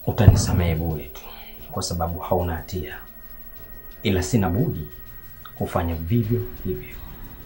utanisamehe bure tu, kwa sababu hauna hatia, ila sina budi kufanya vivyo hivyo.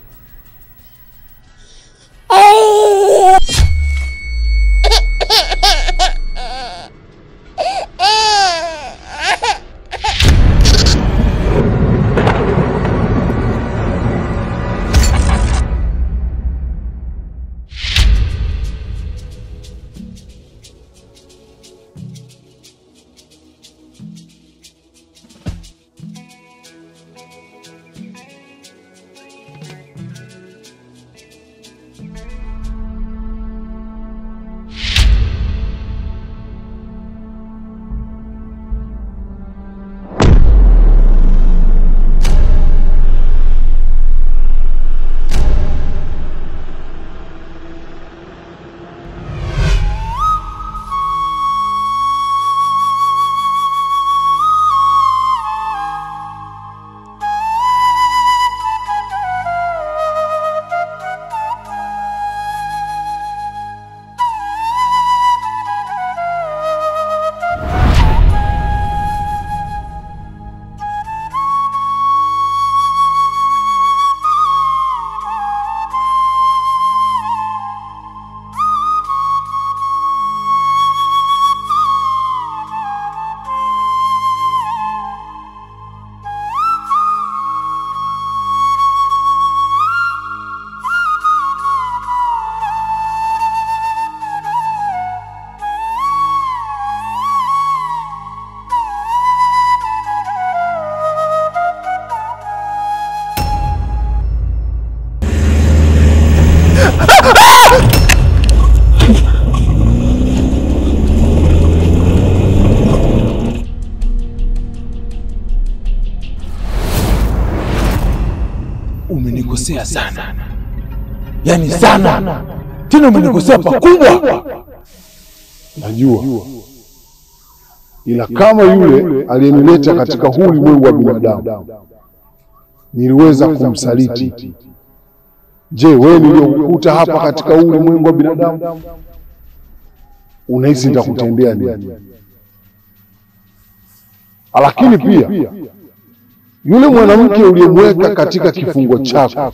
Umenikosea sana, yaani sana tena, umenikosea pakubwa. Najua, ila kama yule aliyenileta katika huu ulimwengu wa binadamu niliweza kumsaliti, je, wewe niliyokukuta hapa katika huu ulimwengu wa binadamu unahisi nitakutendea nini? Lakini pia yule mwanamke uliyemweka katika kifungo chako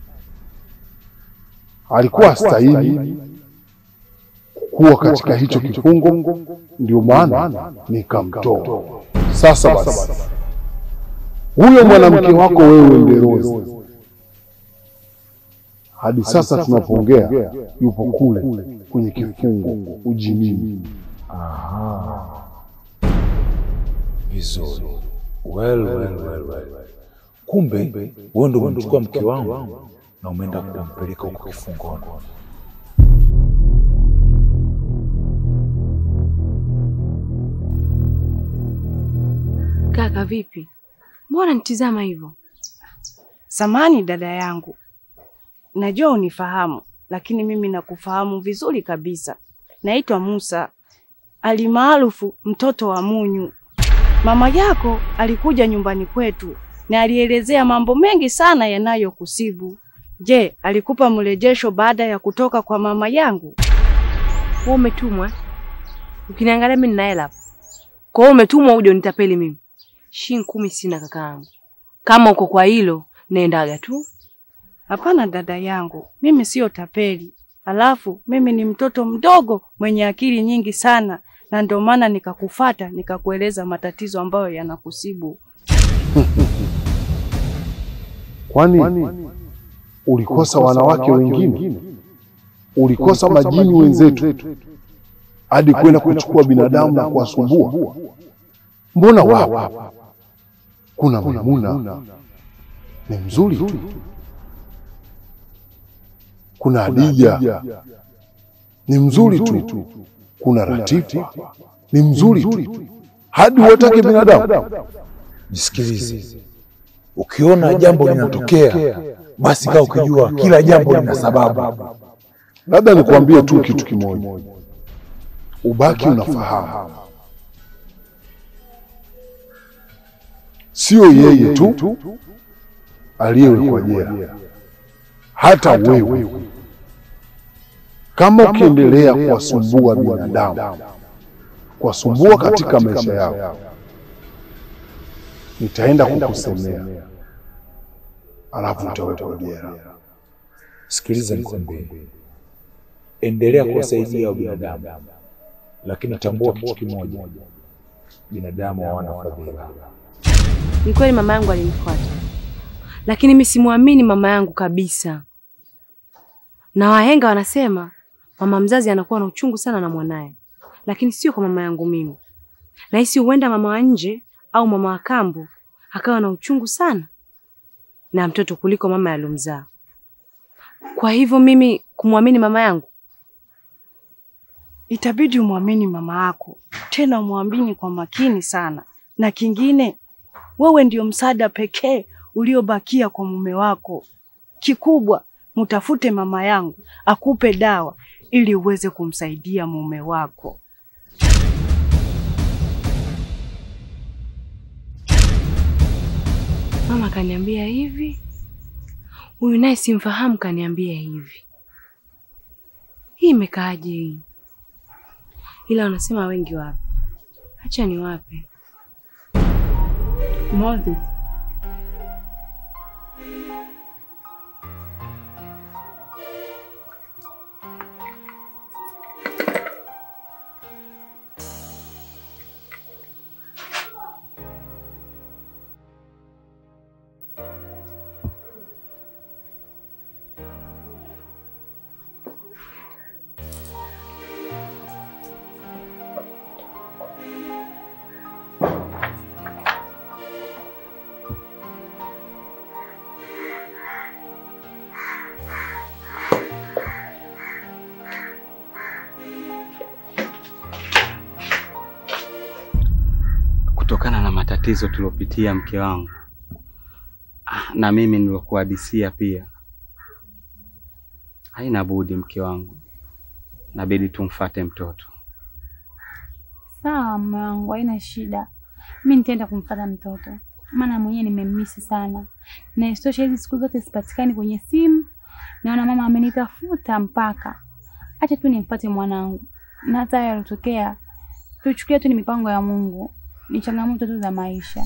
alikuwa stahili kuwa katika hicho kifungo, ndio maana nikamtoa. Sasa basi, huyo mwanamke wako wewe Nderozi, hadi sasa tunapoongea yupo kule kwenye kifungo ujinini. Vizuri. Well, well, well, well. Kumbe wewe ndio umemchukua mke wangu na umeenda kumpeleka huko kifungoni. Kaka vipi? Mbona nitizama hivyo? Samani dada yangu, najua unifahamu, lakini mimi nakufahamu vizuri kabisa. Naitwa Musa alimaarufu mtoto wa Munyu. Mama yako alikuja nyumbani kwetu na alielezea mambo mengi sana yanayokusibu. Je, alikupa mrejesho baada ya kutoka kwa mama yangu? Wewe umetumwa? Ukiniangalia mimi nina hela. Kwa hiyo umetumwa uje unitapeli mimi. Shilingi kumi sina kakaangu. Kama uko kwa hilo, naendaga tu. Hapana dada yangu, mimi siyo tapeli. Alafu mimi ni mtoto mdogo mwenye akili nyingi sana, na ndio maana nikakufata nikakueleza matatizo ambayo yanakusibu. Kwani ulikosa wanawake wengine? Ulikosa majini wenzetu hadi kwenda kuchukua binadamu na kuwasumbua? Mbona wapo? Kuna Maimuna ni mzuri tu, kuna Hadija ni mzuri tu, kuna Ratifu ni mzuri tu, hadi watake binadamu. Jisikilize, ukiona jambo linatokea, basi kaa ukijua kila jambo lina sababu. Labda nikuambie tu kitu kimoja, ubaki unafahamu, sio yeye tu aliyewekwa jela, hata wewe kama ukiendelea kuwasumbua binadamu kuwasumbua katika maisha yao, nitaenda kukusemea, alafu utawekwa jela. Sikiliza nikwambie, endelea kuwasaidia wa binadamu, lakini tambua kitu kimoja, binadamu hawana fadhila. Ni kweli mama yangu alinifuata, lakini mimi simwamini mama yangu kabisa, na wahenga wanasema mama mzazi anakuwa na uchungu sana na mwanaye, lakini sio kwa mama yangu mimi. Nahisi huenda mama wa nje au mama wa kambo akawa na uchungu sana na mtoto kuliko mama alomzaa. Kwa hivyo mimi kumwamini mama yangu Itabidi umwamini mama yako, tena umwamini kwa makini sana. Na kingine, wewe ndio msaada pekee uliobakia kwa mume wako. Kikubwa, mtafute mama yangu akupe dawa ili uweze kumsaidia mume wako. Mama kaniambia hivi, huyu naye simfahamu, kaniambia hivi. Hii imekaaje hii? Ila wanasema wengi wape, acha ni wape. Moses, kutokana na matatizo tuliopitia mke wangu Ah, na mimi nilokuhadisia pia, haina budi mke wangu, nabidi tumfate mtoto. Sawa mume wangu, haina shida. Mi nitaenda kumfuata mtoto, maana mwenyewe nimemmisi sana, na isitoshe hizi siku zote sipatikani kwenye simu. Naona mama amenitafuta mpaka. Acha tu nimfuate mwanangu, na hata hayo yalotokea tuchukulia tu ni mipango ya Mungu, ni changamoto tu za maisha.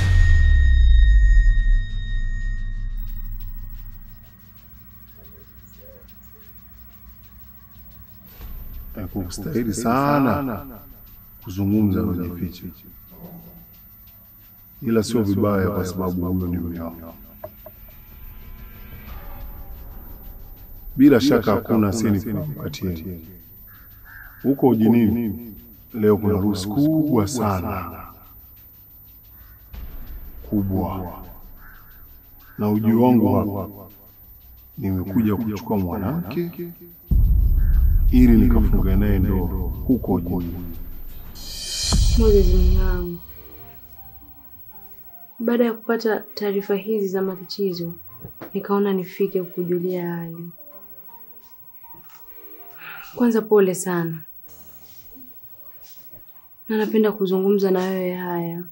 Hakustahili sana kuzungumza na kujificha, ila sio vibaya, kwa sababu huyo ni mume wako. Bila shaka hakuna asiyenipatia huko ujinini. Leo kuna harusi kubwa sana kubwa, na ujio wangu hapa, nimekuja kuchukua mwanamke ili nikafunga naye ndoa huko ujinini. Moses mume wangu, baada ya kupata taarifa hizi za matatizo, nikaona nifike kukujulia hali. Kwanza pole sana, na napenda kuzungumza na wewe haya.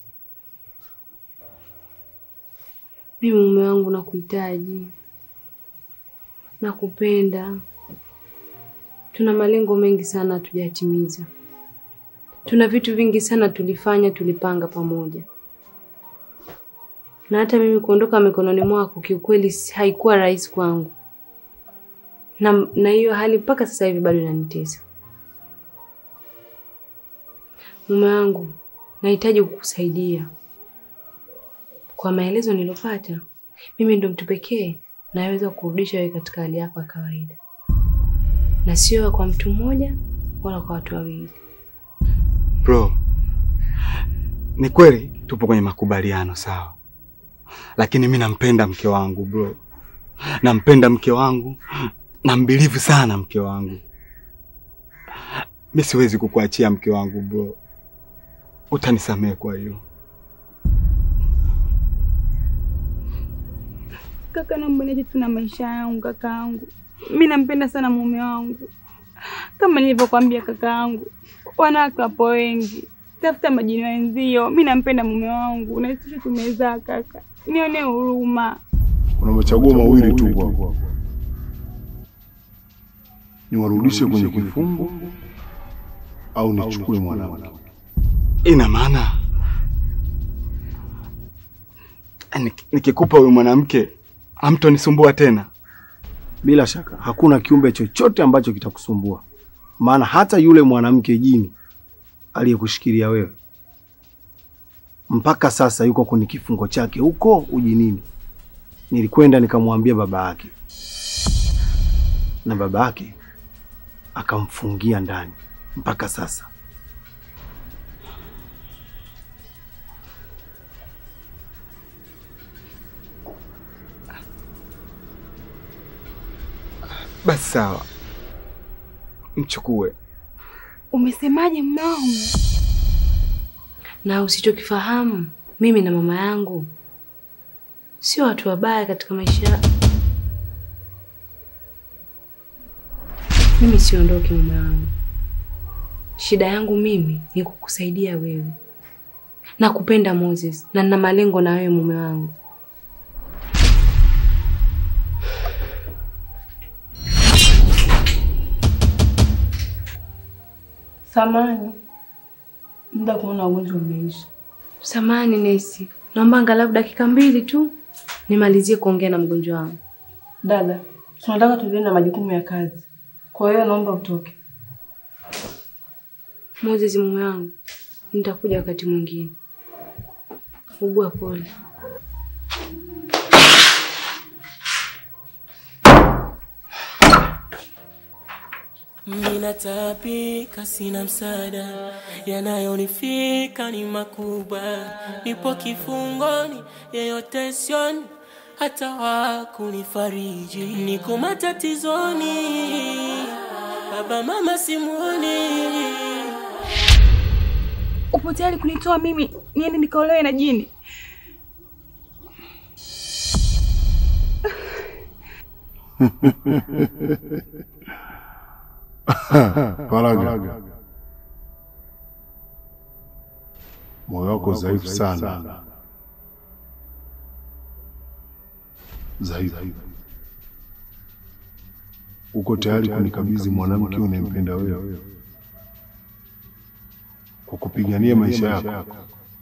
Mimi mume wangu nakuhitaji, nakupenda. Tuna malengo mengi sana hatujayatimiza. Tuna vitu vingi sana tulifanya, tulipanga pamoja, na hata mimi kuondoka mikononi mwako kiukweli si- haikuwa rahisi kwangu, na na hiyo hali mpaka sasa hivi bado inanitesa. Mume wangu, nahitaji kukusaidia. Kwa maelezo nilopata, mimi ndo mtu pekee naweza kurudisha wewe katika hali yako ya kawaida, na sio kwa mtu mmoja wala kwa watu wawili. Bro, ni kweli tupo kwenye makubaliano sawa, lakini mi nampenda mke wangu bro, nampenda mke wangu, nambilivu sana mke wangu. Mi siwezi kukuachia mke wangu bro, utanisamehe kwa hiyo. Kaka, naomba niache tu na maisha yangu kaka yangu. Mi nampenda sana mume wangu, kama nilivyokwambia kaka yangu, wanawake wapo wengi, tafuta majini wenzio. Mi nampenda mume wangu na sisi tumezaa kaka, nione huruma. Kuna machaguo mawili tu kwako, niwarudishe kwenye kifungo au nichukue mwanamke? Ina maana Nik- nikikupa huyu mwanamke hamtonisumbua tena? Bila shaka hakuna kiumbe chochote ambacho kitakusumbua, maana hata yule mwanamke jini aliyekushikilia wewe mpaka sasa yuko kwenye kifungo chake huko ujinini. Nilikwenda nikamwambia baba yake, na baba yake akamfungia ndani mpaka sasa. Basi sawa, mchukue. Umesemaje mume wangu? Na usichokifahamu, mimi na mama yangu sio watu wabaya katika maisha. Mimi siondoki mume wangu. Shida yangu mimi ni kukusaidia wewe na kupenda Moses, na nina malengo na wewe mume wangu. Samani, muda kuona ugonjwa umeisha. Samani nesi, naomba angalau dakika mbili tu nimalizie kuongea na mgonjwa wangu. Dada, tunataka tuendelee na majukumu ya kazi, kwa hiyo naomba utoke. Moses mume wangu, nitakuja wakati mwingine. Ugua pole. Ninataabika, sina msaada, yanayonifika ni makubwa. Nipo kifungoni, yeyote sioni, hata wakunifariji. Niko matatizoni, baba mama simuoni. Upo tayari kunitoa mimi niende nikaolewe na jini? Faraga, moyo wako dhaifu sana, dhaifu. Uko tayari kunikabidhi mwanamke unayempenda wewe kwa kupigania maisha yako?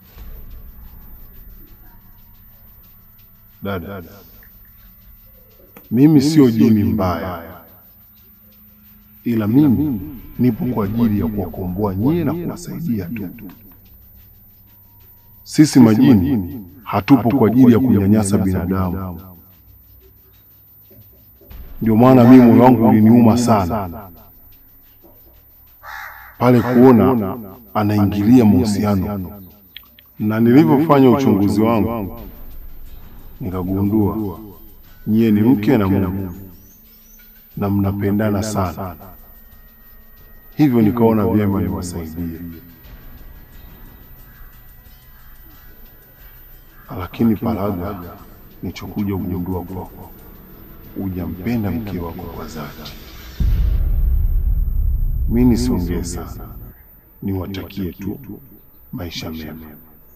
Dada, mimi sio jini mbaya, ila mimi nipo kwa ajili ya kuwakomboa nyie na kuwasaidia tu. Sisi majini hatupo kwa ajili ya kunyanyasa binadamu. Ndio maana mimi moyo wangu uliniuma sana pale kuona anaingilia mahusiano, na nilivyofanya uchunguzi wangu nikagundua nyie ni mke na mume na mnapendana sana, hivyo nikaona vyema niwasaidie. Lakini Faraga, nichokuja kugundua kwako, hujampenda mke wako kwa dhati. Mi nisiongee sana, niwatakie tu maisha mema.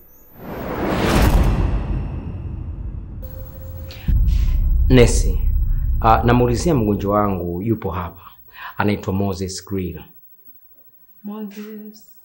Nesi, uh, namuulizia mgonjwa wangu yupo hapa, anaitwa Moses Grill. Moses.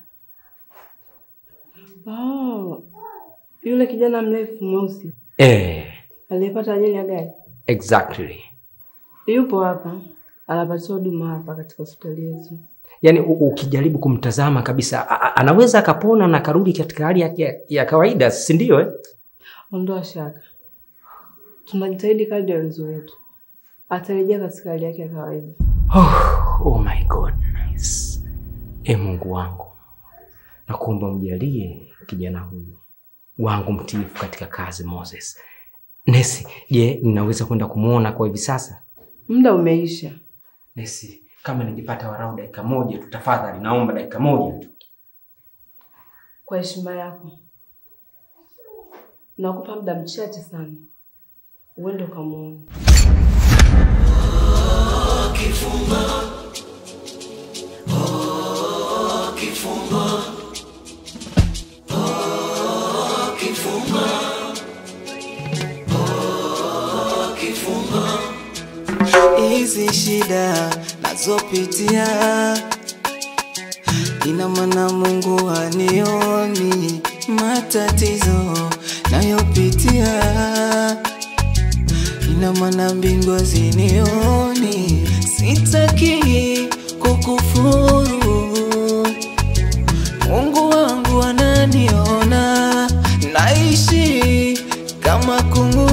Oh, yule kijana mrefu mweusi Eh, aliyepata ajali ya gari exactly. yupo hapa, anapatiwa huduma hapa katika hospitali yetu. Yaani u- ukijaribu kumtazama kabisa a- a- anaweza akapona na akarudi katika hali yake ya, ya kawaida, si ndio? Eh? Ondoa shaka, tunajitahidi kadri ya uwezo wetu, atarejea katika hali yake ya kawaida. Oh, oh my goodness. E Mungu wangu, nakuomba mjalie kijana huyu wangu mtiifu katika kazi Moses. Nesi, je, ninaweza kwenda kumwona kwa hivi sasa? Muda umeisha. Nesi, kama ningepata warau dakika moja tu tafadhali, naomba dakika moja tu. Kwa heshima yako, nakupa muda mchache sana, uende ukamwone. hizi shida nazopitia ina maana Mungu hanioni matatizo nayopitia, ina maana mbingu hazinioni. Sitaki kukufuru, Mungu wangu ananiona, naishi kama kungu